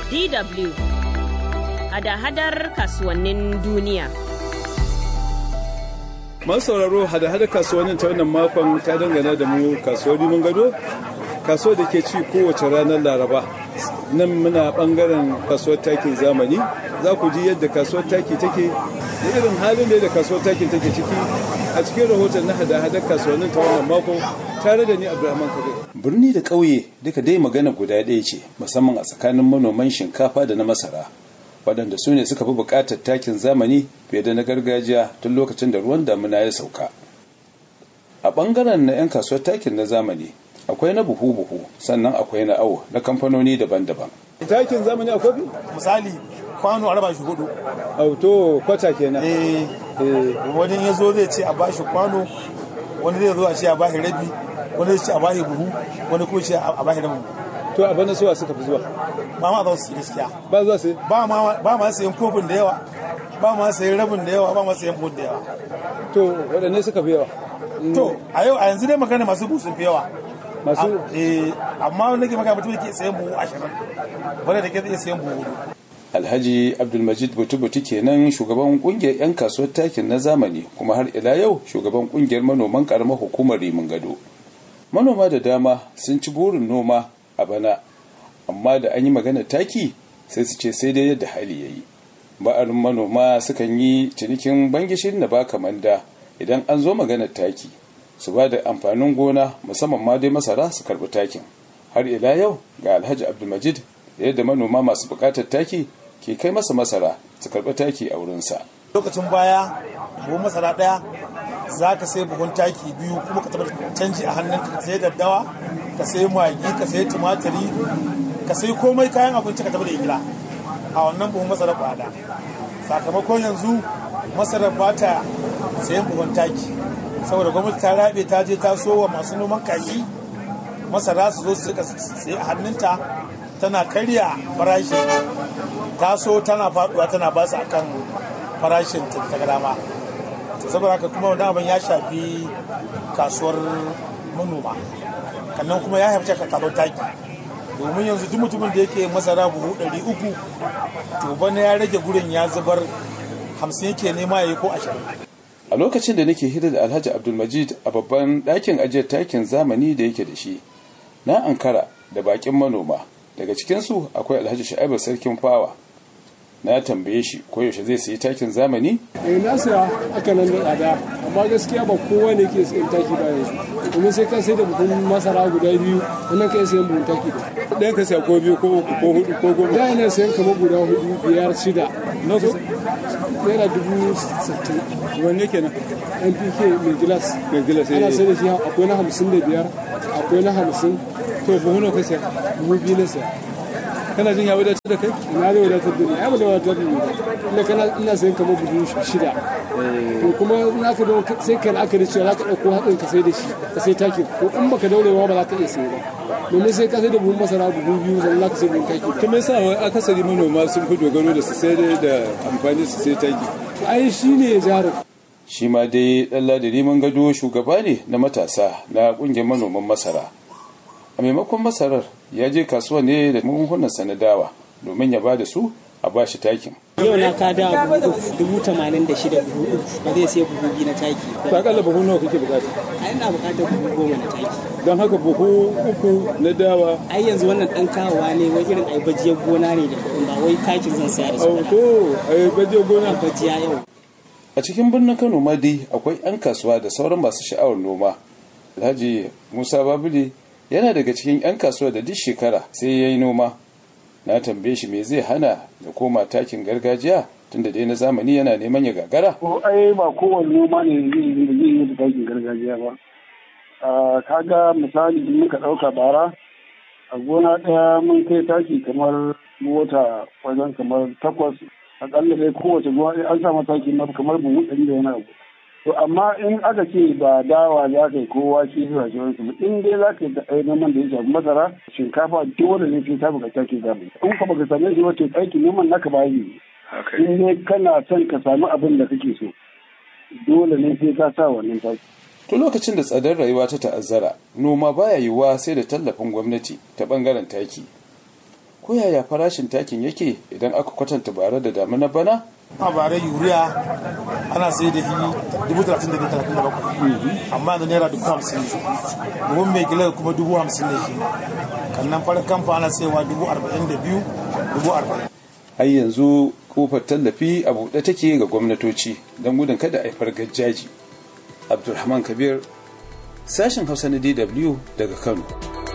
DW hada-hadar kasuwannin duniya. Masu sauraro hada-hada kasuwannin ta wannan makon ta dangana da mu kasuwar mun gado kasuwar da ke ci kowace ranar laraba nan muna bangaren kasuwar takin zamani za ku ji yadda kasuwar taki take da irin halin da kasuwar takin take ciki a cikin rahoton na hada-hadar kasuwannin ta wannan makon tare da ni abdulrahman kabir birni da ƙauye duka dai magana guda ɗaya ce musamman a tsakanin manoman shinkafa da na masara waɗanda su ne suka fi buƙatar takin zamani fiye da na gargajiya tun lokacin da ruwan damina ya sauka a ɓangaren na 'yan kasuwar takin na zamani akwai na buhu-buhu sannan akwai na awo na kamfanoni daban-daban takin zamani akwai misali kwano a raba shi hudu auto kwata kenan eh wani ya zo zai ce a bashi kwano wani zai zo a ce a bashi rabi wani zai ce a bashi buhu wani kuma ce a bashi rabin to a bana suwa suka fi zuwa ba ma za su yi gaskiya ba zuwa sai ba ma ba ma sayan kofin da yawa ba ma sayan rabin da yawa ba ma sayan buhun da yawa to waɗanne suka fi yawa to a yau a yanzu dai magana masu buhu sun fi yawa masu eh amma wanda ke magana mutum ke sayan buhu ashirin wanda da ke zai sayan buhu hudu alhaji abdulmajid butu-butu kenan shugaban kungiyar 'yan kasuwar takin na zamani kuma har ila yau shugaban kungiyar manoman karamar hukumar rimin gado manoma da dama sun ci burin noma a bana amma da an yi magana taki sai su ce sai dai yadda hali ya yi ba'arin manoma sukan yi cinikin bangishin na baka manda idan an zo maganar taki su ba da amfanin gona musamman ma dai masara su karbi takin har ila yau ga alhaji abdulmajid yadda manoma masu bukatar taki ke kai masa masara su karɓi taki a wurinsa. lokacin baya buhun masara ɗaya za ka sai buhun taki biyu kuma ka taɓa canji a hannun ka sai daddawa ka sai magi ka sai tumatiri ka sai komai kayan abinci ka taɓa da igila a wannan buhun masara kwada sakamakon yanzu masara ba ta sayan buhun taki saboda gwamnati ta rabe ta je ta so wa masu noman kaji masara su zo su sai a hannunta tana karya farashi taso tana faduwa tana ba su akan farashin ta dama saboda haka kuma wani abin ya shafi kasuwar manoma kannan kuma ya haifce ka kasuwar taki domin yanzu duk mutumin da yake masara buhu ɗari uku to bana ya rage gurin ya zubar hamsin yake nema ya yi ko ashirin a lokacin da nake hira da alhaji abdulmajid a babban ɗakin ajiyar takin zamani da yake da shi na ankara da bakin manoma daga cikinsu akwai alhaji sha'ibu sarkin fawa na tambaye shi ko yaushe zai sayi takin zamani eh na saya aka nan da tsada amma gaskiya ba kowa ne ke sayan taki ba yanzu domin sai ka sai da buhun masara guda biyu wannan kai sayan buhun taki da ɗayan ka saya ko biyu ko uku ko hudu ko goma da yana sayan kamar guda hudu biyar shida naira dubu sittin wanne kenan npk mai gilas mai gilas ana sai da shi akwai na hamsin da biyar akwai na hamsin to buhu nawa ka saya buhu biyu na saya kana jin ya wadatar da kai ina zai wadatar da ni ai ba da wadatar da ni ba ina kana ina sayan kamar buhu shida to kuma in aka dawo sai kan aka da cewa za ka ɗauko hatsin ka sai da shi ka sai takin ko in baka daure ba za ka iya sayi ba domin sai ka sai da buhun masara buhu biyu sannan za ka sai buhun taki to me yasa akasari manoma sun fi dogaro da su sai da amfani su sai taki ai shi ne jarin shi ma dai ɗan ladari mun gado shugaba ne na matasa na ƙungiyar manoman masara a maimakon masarar ya je kasuwa ne da magungunan na dawa domin ya ba da su a ba shi takin yau na ka da dubu tamanin da shida buhu uku ba zai sai buhu biyu na taki to akalla buhu nawa kake bukata a ina bukatar buhu goma na taki don haka buhu uku na dawa ai yanzu wannan dan kawowa ne wai irin ai bajiyar gona ne da kuɗin ba wai takin zan saya da su ba to ai bajiyar gona bajiya yau a cikin birnin kano ma dai akwai 'yan kasuwa da sauran masu sha'awar noma alhaji musa babule yana daga cikin 'yan kasuwa da duk shekara sai ya yi noma na tambaye shi me zai hana da koma takin gargajiya tunda dai na zamani yana neman ya gagara ko ai ba kowane noma ne zai yi zai yi da takin gargajiya ba kaga misali in muka ɗauka bara a gona ɗaya mun kai taki kamar mota wajen kamar takwas akalla dai kowace gona an sa mataki kamar buhu ɗari da wani abu to amma in aka ce ba dawa za ka yi ko wake zuwa sauransu ba in dai za ka yi da noman da ya shafi masara shinkafa dole ne sai ta buƙata ke zamani in ka baka same shi wato aiki noman naka ba yi in dai kana son ka samu abin da kake so dole ne sai ka sa wannan taki tun lokacin da tsadar rayuwa ta ta'azzara noma baya yiwuwa sai da tallafin gwamnati ta bangaren taki ko yaya farashin takin yake idan aka kwatanta bara da damuna bana a bare yuriya ana sai da shi dubu talatin da biyu talatin da bakwai amma da naira dubu hamsin ne buhun mai gilar kuma dubu hamsin ne shi kannan farin kamfa ana saiwa dubu arba'in da biyu dubu arba'in har yanzu kofar tallafi a buɗe take ga gwamnatoci don gudun kada a haifar gajjaji abdulrahman kabir sashen hausa na dw daga kano